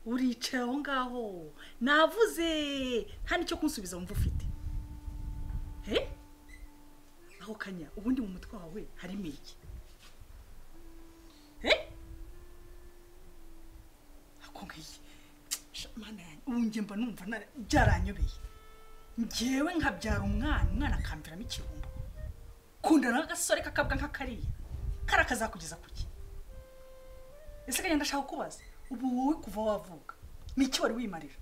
uricaye aho ngaho navuze nta n'icyo kunsubiza wumva ufite he aho kanya ubundi mu mutwe wawe harimo iki he ako ngiyi mana yanjye ubu njye mba numva byaranyobeye ngewe nkabyara umwana umwana akamviramo ikirumbo kundana n'agasore kakabwa nk'akariya kariya kazakugeza ku ki ese kagenda ndashaka kubaza ubu wowe kuva wavuka n'iki wari wimarira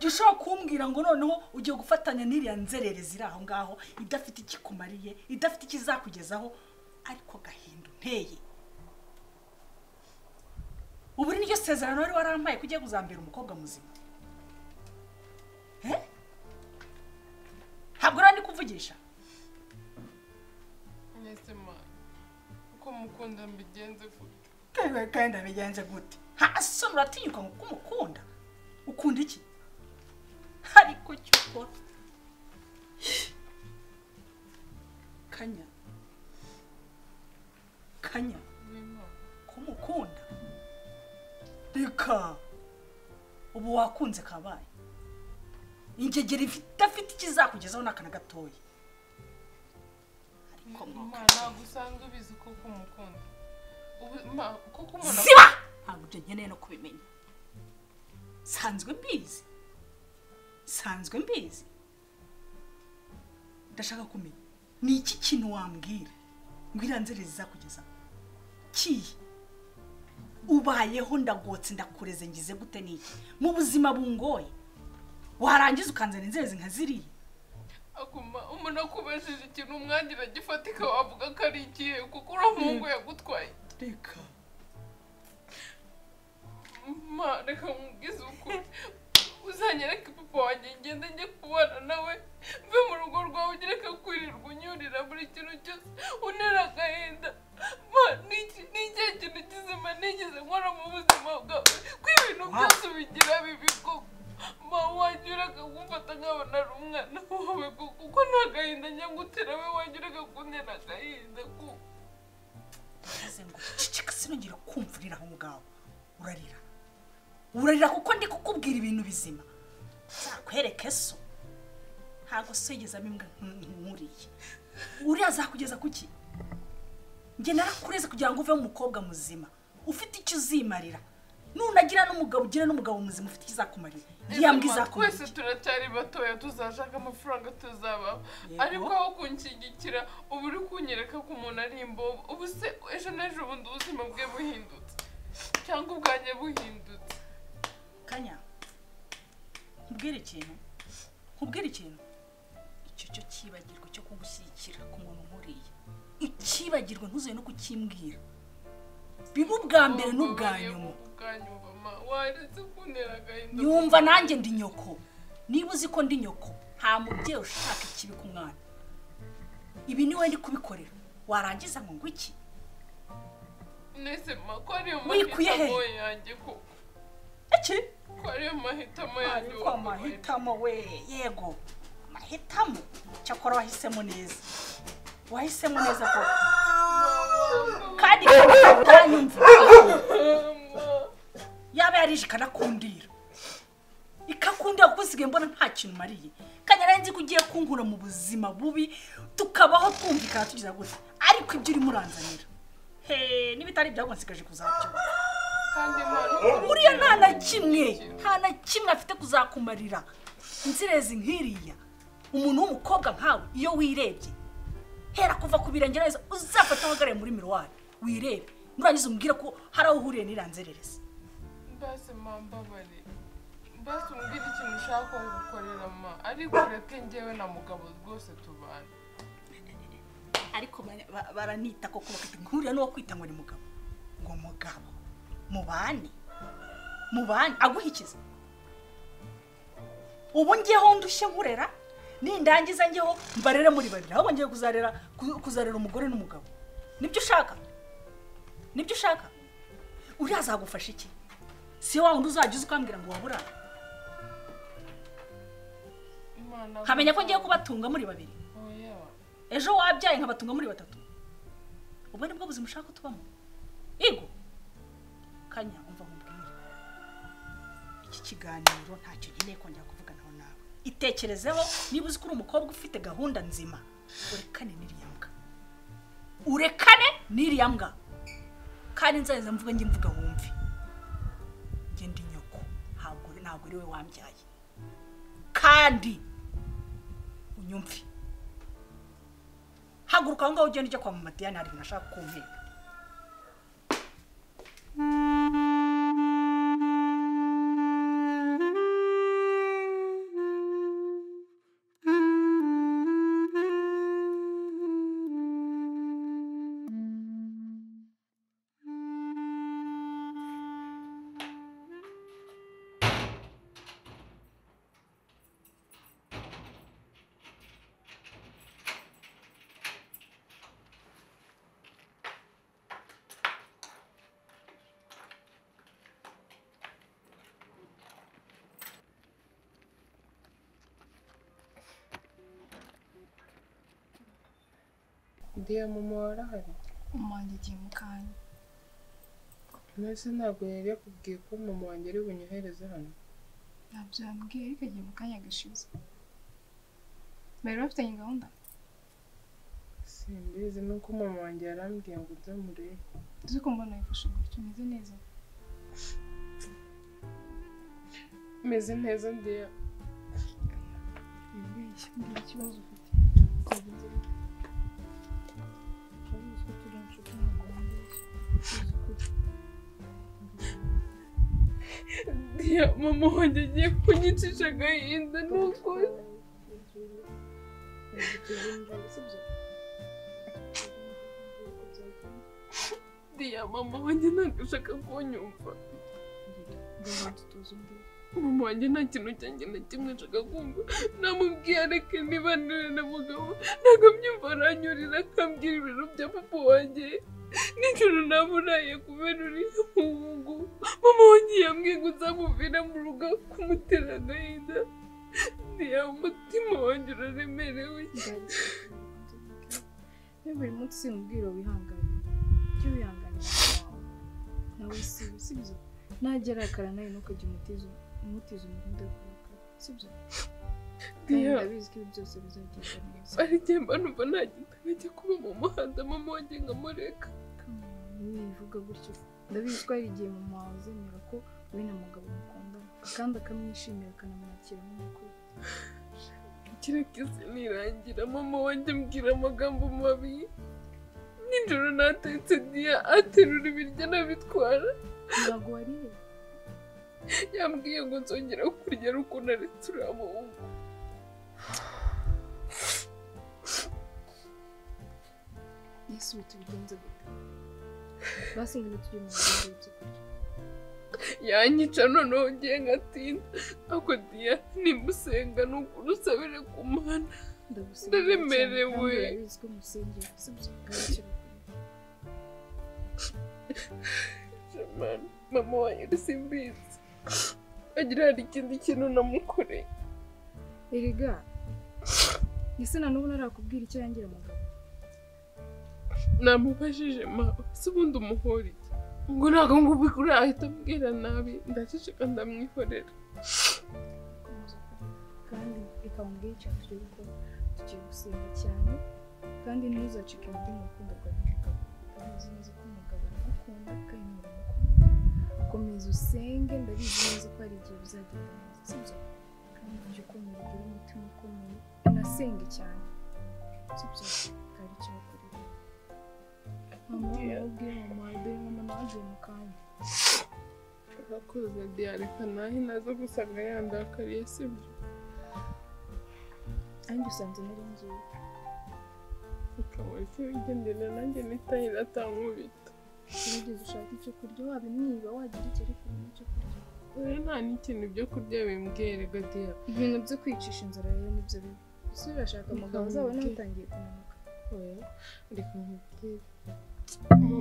jya ushobora kumbwira ngo noneho ugiye gufatanya n'iriya nzererezi iri aho ngaho idafite ikikumariye idafite ikizakugezaho ariko gahinda unteye ubu niryo sezerano wari warambaye ko ugiye kuzambera umukobwa muzima ntabwo uriya ndi kuvugisha mwese mwana uko mukunda mbigenze gute kandi abigenze gute hasi uratinyuka ngo uko umukunda ukunda iki ariko cyo ukora kanya kanya ko umukunda reka ubu wakunze kabaye ingegera idafite ikizakugezaho n'akana gatoya ariko mwoka ntabwo usanzwe ubizi kuko umukunda ubu ma kuko umuntu ziba ntabwo ibyo nkeneye no kubimenya sanzwe mbizi sanzwe mbizi ndashaka kumenya ni iki kintu wambwira ngo iriya nzererezi izakugeza kiyi ubayeho ndagotse ndakureze ngize gute n'iki mu buzima bungoye warangiza ukanzana inzererezi nka ziriya akuma umuntu akubajije ikintu umwangira gifatika wavuga ko ari ikihe kuko uriya muhungu yagutwaye reka ma reka nkubwize ukuri uzanyereke papa wanjye ngende njye kubana nawe mve mu rugo rwawe ugereka kwirirwa unyurira buri kintu cyose unera agahinda ma ni iki- ni ikihe kintu kizima nigeze nkora mu buzima bwawe ko ibintu byose ubigira bibi koko ma wanyuraga kumfata nkabona ari umwana wawe koko kuko nta gahinda njya gutera we wanyuraga kuntera agahinda kuko maze ngo ceceka sinongere kumvurira aho ngaho urarira urarira kuko ndi kukubwira ibintu bizima nzakwereke so ntabwo so yigezamo imbwa nkuriye uriya azakugeza ku ki njye narakureze kugira ngo uve umukobwa muzima ufite icyo uzimarira nunagira n'umugabo ugira n'umugabo muzima ufite ikizakumarira iriya mbwa izakumarira twese turacyari batoya tuzashaka amafaranga tuzabaho Yego. ariko aho kunshyigikira ubu uri kunyereka ko umuntu ari imbobo ubu se ejo n'ejo bundi ubuzima bwe buhindutse cyangwa ubwanjye buhindutse kanya nkubwire ikintu nkubwire ikintu icyo cyo cyibagirwa cyo kugushyigikira ku muntu nkuriya ukibagirwa ntuzuye no kukimbwira biba ubwa mbere n'ubwa nyuma ubwa nyuma ma waretse kuntera agahinda nyumva nanjye ndi nyoko niba uzi ko ndi nyoko nta mubyeyi ushaka ikibi ku mwana ibi ni we ndi kubikorera warangiza ngo ngo iki nese ma ko ariyo Wikuye he? mahitamo yanjye ko iki ko ariyo mahitamo yanjye ariko amahitamo we yego amahitamo cyakora wahisemo neza wahisemo neza ko kandi utanyumva yaba yarije ikanakundira ikakundira kuko usigaye mbona nta kintu umariye kandi nari nzi ko ugiye kunkura mu buzima bubi tukabaho twumvikana tugira gutya ariko ibyo urimo uranzanira he n'ibitari ibyabwo nsigaje kuzabyumva kandi imana buriya nta na kimwe nta na kimwe afite kuzakumarira inzerezi nk'iriya umuntu w'umukobwa nkawe iyo wirebye hera kuva ku birenge neza uzafata uhagarare muri miruwari wirebe nurangiza umbwire ko hari aho uhuriye n'iriya nzererezi mbese ma mbabare mbese umbwire ikintu ushaka gukorera ma ariko ureke njyewe na mugabo rwose tubana ariko bara- ba- baranita koko bakita nkuriya n'uwo kwita ngo ni mugabo ngo mugabo mubane mubane aguhikiza ubu ngeho ndushye nkurera nindangiza ngeho mbarere muri babiri ahubwo ngiye kuzarera ku- kuzarera umugore n'umugabo nibyo ushaka nibyo ushaka uriya azagufasha iki si wa wundi uzajya uza ukambwira ngo waburara imana nkamenya ko ngiye kubatunga muri babiri oya ejo wabyaye nkabatunga muri batatu ubwo ni bwo buzima ushaka ko tubamo yego kanya umva nkubwire iki kiganiro ntacyo nkeneye kongera kuvuganaho nawe itekerezeho niba uzi ko uri umukobwa ufite gahunda nzima urekane n'iriya mbwa urekane n'iriya mbwa kandi nzaheza mvuga njye mvuga wumve ngenda inyoko ntabwo ntabwo ari we wambyaye kandi unyumve haguruka aho ngaho ugenda ujya kwa mama diane hari ibintu ashaka kumbwira ndiya mama warahari umanjye igihe mu kanya mbese ntabwo yari yakubwiye ko mama wanjye ari bunyohereze hano ntabyo yambwiye ariko igihe mu kanya gashize bari bafitanye gahunda simbizi nuko mama wanjye yarambwiye ngo ujye murebe uzi ko mbona yifashe gutyo umeze neza meze neza ndiya wibeshye mbwira ikibazo ufite twagenze uzi ko turi inshuti ntabwo wambeshye uzi ukuri ndiya mama wanjye agiye kunyicisha agahinda ni ukuri ndiya mama wanjye ntabwo ashaka kunyumva mama wanjye nta kintu cyanjye na kimwe ashaka kumva namubwiye areke nibanire na mugabo ntabwo mbyumva aranyurira akambwira ibintu bya papa wanjye nijoro namuraye kubera uriya muhungu mama wanjye yambwiye ngo nzamuvira mu rugo kumutera agahinda niya mutima wanjye uraremerewe Iyo buri munsi usimbwira wihangane ujye wihanganira wawe nawe si sibyo nagera akara nawe ntukajye umutiza umutiza umuhunda wo kurakara sibyo kandi Diya. ndabizi ko ibi byose bizagenda neza ari igihe mba numva nta gitabo ajya kuba mu muhanda mama wanjye nkamureka Come on, nivuga gutyo ndabizi ko hari igihe mama wawe azemera ko wowe na mugabo mukundana kandi akamwishimira akanamwakira nk'umukuru kereka isi nirangira mama wanjye ambwira amagambo mabi nijoro natetse diya aterura ibiryo anabitwara ntabwo wariye yambwiye ngo nzongera kurya ari uko naretse uriya muhungu yesu ubu tubigenze gute basi ngo tujye mu muhanda w'ibyo kurya yanyica noneho ngiye ngatinda ako diya nimba usenga ni ukuri usabire ku mana ndagusenga Ndaremerewe. cyane kandi urabizi ko musengera sibyo ntacyo bakora. Jamani, mama wanjye simbizi agira hari ikindi kintu namukoreye erega ese na n'ubu narakubwira icyo yangira umugabo namubajije mawe si ubundi umuhora iki ngo ntabwo ngubu kuri ahita ambwira nabi ndaceceka ndamwihorera Komeza ukore. kandi reka mubwire icyo tugiye gukora tugiye gusenga cyane kandi ntuzacike intege mu rukundo rwawe n'umugabo urabizi neza ko umugabo aragukunda kandi nawe uramukunda komeza usenge ndabizi neza ko hari igihe bizagenda neza sibyo kandi ujye ukomera ugire umutima ukomeye unasenge cyane sibyo kandi icyo bakorera mama wamubwiye mama dore mama nawe agiye mu kanya urakoze diyareka naho naza gusanga yandakariye sibyo nanjye usanze nari ngiye ukaba icyo wigendera nanjye nitaye iratamubita gerageza ushake icyo kurya wabimwiba wagira icyo ariko ubona icyo kurya dore nta n'ikintu byo kurya bimbwiye rega diya ibintu byo kwicisha inzara rero nibyo bibi ese urashaka amagambo Mugabo zabo ubwe. n'abatangiye kunanuka oya reka nkubwire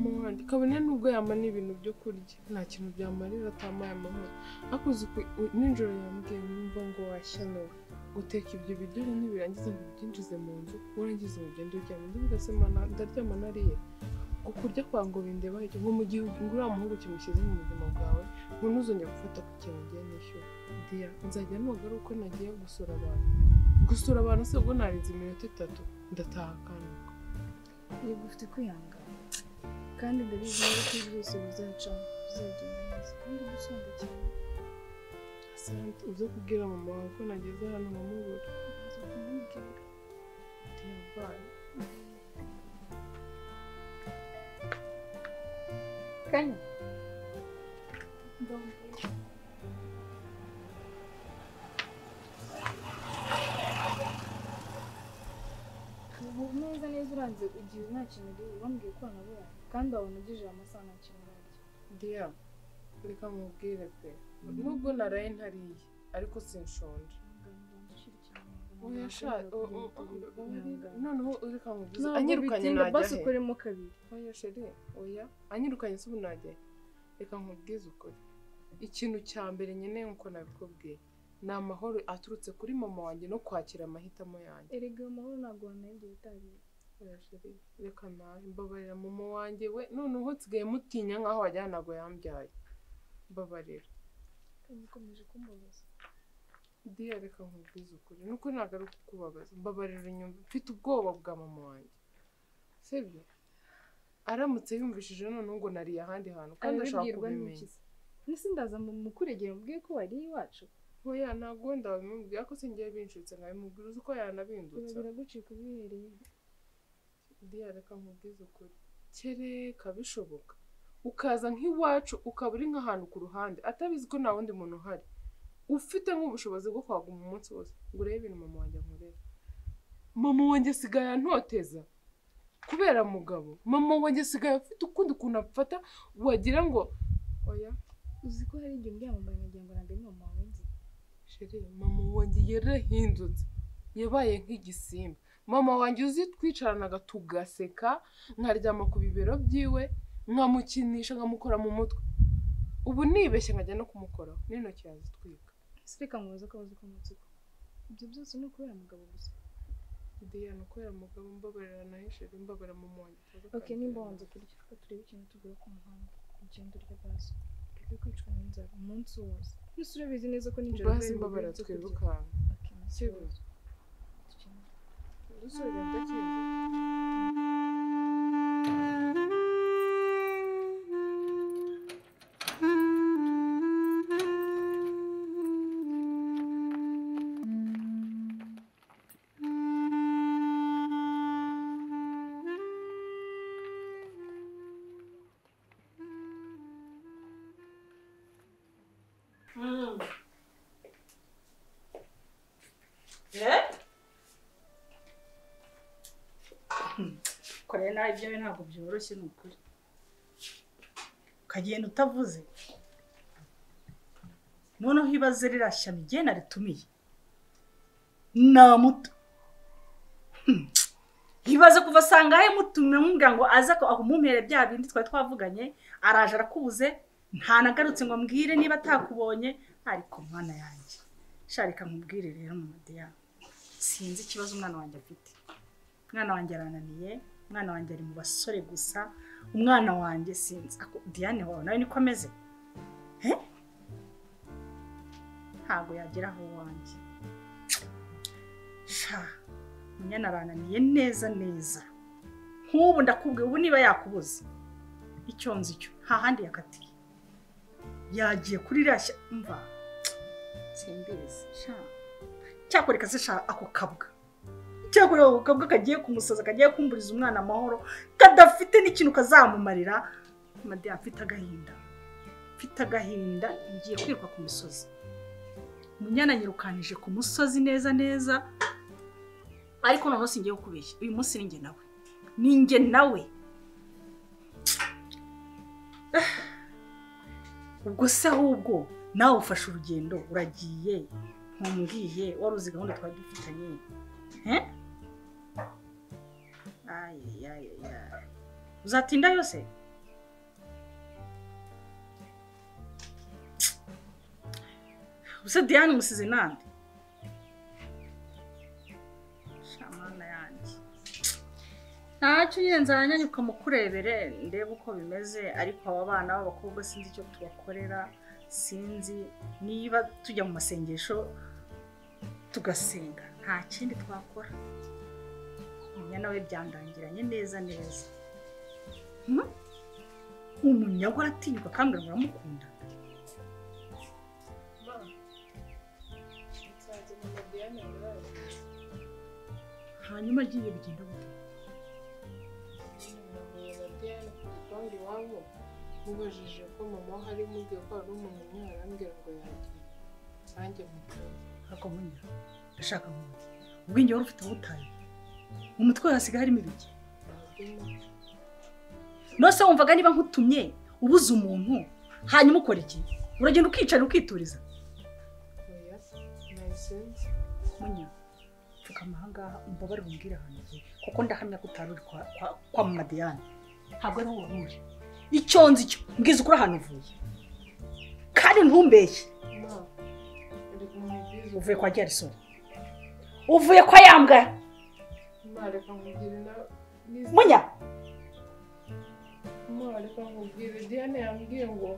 mama wanjye kabone nubwo yamana ibintu byo kurya nta kintu byamarira atamaye amahoro akuze nijoro yambwiye nimba ngo washyanuwe guteka ibyo biryo rero nibirangiza ngo ubyinjize mu nzu warangiza ngo ugende uryama ndavuga se mana ndaryama nariye ukurya kwa ngo bindeba iki ngo mu gihe uriya muhungu kimushyize mu buzima bwawe ngo ntuzongere gufata ku kintu ugiye nishyura diya nzajya ntugaruka uko nagiye gusura abantu gusura abantu se ubwo narinze iminota itatu ndataha kandi yego ufite kwihangana kandi ndabizi neza ko byose bizacamo bizagenda neza kandi gusumba cyane asante uze kubwira mama wawe ko nageze hano nkamubura ntazo kumubwira diya bayi kanya ndamubwira ubu neza neza uranze igihe nta kintu uriye wambwiye ko wanabonye kandi wabona ugejeje amasaha nta kintu urarya diya reka mubwire pe nubwo naraye ntariye ariko sinshonje oya sha o- o- o- noneho reka mubwize anyirukanye anyirukanye najya basi he ukoremo kabiri oya sheri oya anyirukanye se ubu najya he reka nkubwize ukuri ikintu cya mbere nkeneye nk'uko nabikubwiye ni amahoro aturutse kuri mama wanjye no kwakira amahitamo yanjye erega ayo mahoro ntabwo wanayibye utariye oya sheri reka nawe mbabarira mama wanjye we noneho nsigaye mutinya nk'aho wagira ntabwo yambyaye mbabarira kandi ukomeje kumbabaza diya reka nkubwize ukuri nuko ntabwo ari ukukubabaza mbabarira inyumva mfite ubwoba bwa mama wanjye sibyo aramutse yumvishije noneho ngo nariye ahandi hantu kandi ashaka arabibwirwa kubimenya n'iki se nasi ndaza mu mukuregera mubwiye ko wariye iwacu oya ntabwo wenda wabimubwira ko singiye binshutse nkabimubwira uzi ko biba yanabindutse biragucika ubihereye diya reka nkubwize ukuri kereka bishoboka ukaza nk'iwacu ukaba uri nk'ahantu ku ruhande atabizi ko nta wundi muntu uhari ufite nk'ubushobozi bwo kwaguma umunsi wose ngo urebe ibintu mama wanjye ankorera mama wanjye asigaye antoteza kubera mugabo mama wanjye asigaye afite ukundi kuntu afata wagira ngo oya uzi ko hari igihe uryamambaye nkagira ngo ntabwo ari mama wawe nzi sheri mama wanjye yarahindutse yabaye nk'igisimba mama wanjye uzi twicaranaga tugaseka nkaryama ku bibero byiwe nkamukinisha nkamukora mu mutwe ubu nibeshye nkajya no kumukoraho n'intoki yazitwika ese reka mubaze akabazo ko munsi ko ibyo byose ni ukubera mugabo gusa diya ni ukorera mugabo mbabarira nawe sheri mbabarira mama wanjye ok nimba wanze kurya reka turebe ikintu tugura ku muhanda ugenda urya bazi urebe kwicwa n'inzara umunsi wose nese urabizi neza ko nijoro bazi mbabarira kubera ibyo kurya. twirukanka Ok, umunsi wose. Dukine. dusubira ndakinze korera nawe ibyawe ntabwo byoroshye ni ukuri ukagenda utavuze noneho ibaze ririya shyamba igihe naritumiye nta muto Hmm. ibaze kuva asanga he mutumira mubwira ngo aze ko ahumumere bya bindi twari twavuganye araje arakubuze ntanagarutse ngo ambwire niba atakubonye ariko mwana yanjye sharika nkubwire rero mu madiyani sinzi ikibazo umwana wanjye afite umwana wanjye arananiye umwana wanjye ari mu basore gusa umwana wanjye sinzi ako diane wawe nawe niko ameze he ntabwo yagera aho wanjye sha munyana arananiye neza neza nk'ubu ndakubwiye ubu niba yakubuze icyo nzi cyo nta handi yakatiye yagiye kuri iriya shyamba mva simbizi sha cyakoreka se sha ako kabwa cyakora ako kabwa kagiye kumusaza kagiye kumburiza umwana amahoro kadafite n'ikintu kazamumarira madiya mfite agahinda mfite agahinda ngiye kwiruka ku misozi munyana nyirukanije ku musozi neza neza ariko noneho singiye kukubeshya uyu munsi ni njye nawe ni njye nawe Ah. ubwo se ahubwo nawe ufashe urugendo uragiye ntumbwiye wari uzi gahunda twari dufitanye Eh? Ay, ay, ay, ay. Uzatinda yose? Use Diane musize nande? Shamana yanjye. Ntacyo iwacu nyine nzajya mukurebere ndebe uko bimeze ariko aba bana b'abakobwa sinzi icyo tubakorera sinzi niba tujya mu masengesho tugasenga nta kindi twakora umunyana we byandangiranye neza neza Hmm? umunyagwa aratinyuka kandi muramukunda hanyuma agiye bigenda gute iwabo mubajije ko mama we hari mubwiye ko hari umuntu umwe arambwira ngo yagiye nanjye mukunda ariko munya ndashaka muntu ubwenge wari ufite ubutayu mu mutwe wawe hasigaye harimo ibiki nose wumvaga niba nkutumye ubuze umuntu hanyuma ukora iki uragenda ukicara ukituriza oya nayisenze munya pfukama ahangaha umbabare umbwire ahantu ugiye kuko ndahamya ko utari uri kwa, kwa, kwa mama diane ntabwo ariho wari uri icyo nzi cyo mbwiza ukuri ahantu uvuye kandi ntumbeshye ma ari kumubwiza uvuye kwa garisoni uvuye kwa yambwa ma reka nkubwire na n'izi- munya ma reka nkubwire diane yambwiye ngo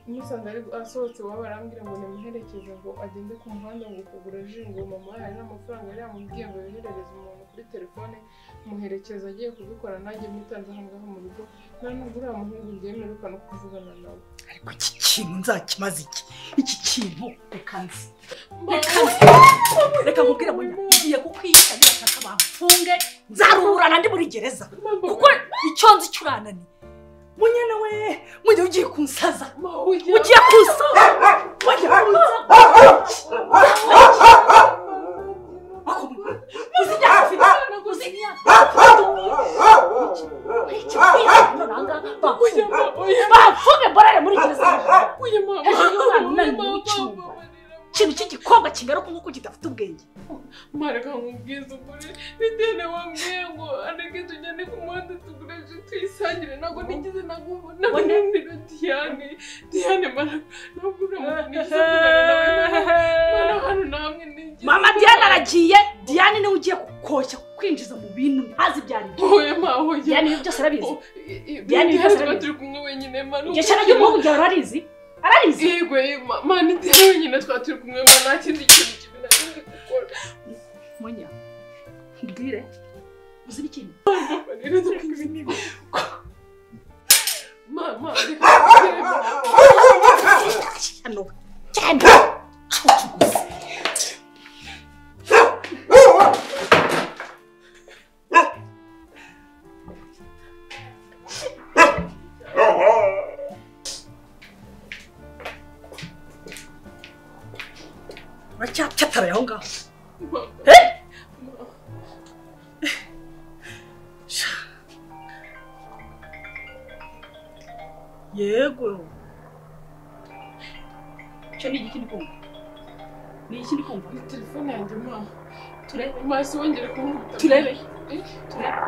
musanga ari asohotse iwabo arambwira ngo nimuherekeze ngo agende ku muhanda ngo kugura ji ngo mama we hari n'amafaranga yari yamubwiye ngo yoherereze umuntu kuri telefone muherekeza agiye kubikora nanjye mutanze aho ngaho mu rugo nta nubwo uriya muhungu byemeruka no kuvugana nawe ariko iki kintu nzakimaze iki iki kintu reka nzi reka nzi reka nkubwire munya ngiye kukwica nibashaka bamfunge nzaruhurana ndi muri gereza kuko icyo nzi cyo urananiye munya nawe munya ugiye kunsaza ma ujya ugiye kunsaza munya ako munya muzinya afite muzinya Oya ma, oya ma, bafunge mborere muri gereza oya ma, ma, Hejuru y'abantu oya ma, nanyu w'icyuma. ma, ma, ma, ma. ikintu cy'igikombe kingaruka nk'uko kidafite ubwenge mareka nkubwiza ukuri bitewe wambwiye ngo areke tugende ku muhanda tugureje tuyisangire ntabwo nigeze nagunanira diane diane mara ntabwo uramuntu nigeze kugana nawe mama mara hano namwe nigeze mama diane aragiye diane niwe ugiye kukoshya kwinjiza mu bintu ntazi ibyo ari byo oya ma oya diane ibyo byose arabizi Oh, i- i- Diane, Diane ibibazo tuba bimeze. turi kumwe wenyine ma ni igishara ukuri. ry'umuhungu byawe ararizi ararizi yego ma- ma ni diane wenyine twaba turi kumwe ma nta kindi kintu kibi nari gukora munya mbwire uzi ikintu Ma, rero dukwiye- ma ma reka nkubwire, ma. hano cyane uracyacataraye aho ngaho Ma, yego icyo ni igiki ndi kumva ni iki ndi kumva ni telefone yanjye ma turebe ma si wongere kumwita turebe Eh, turebe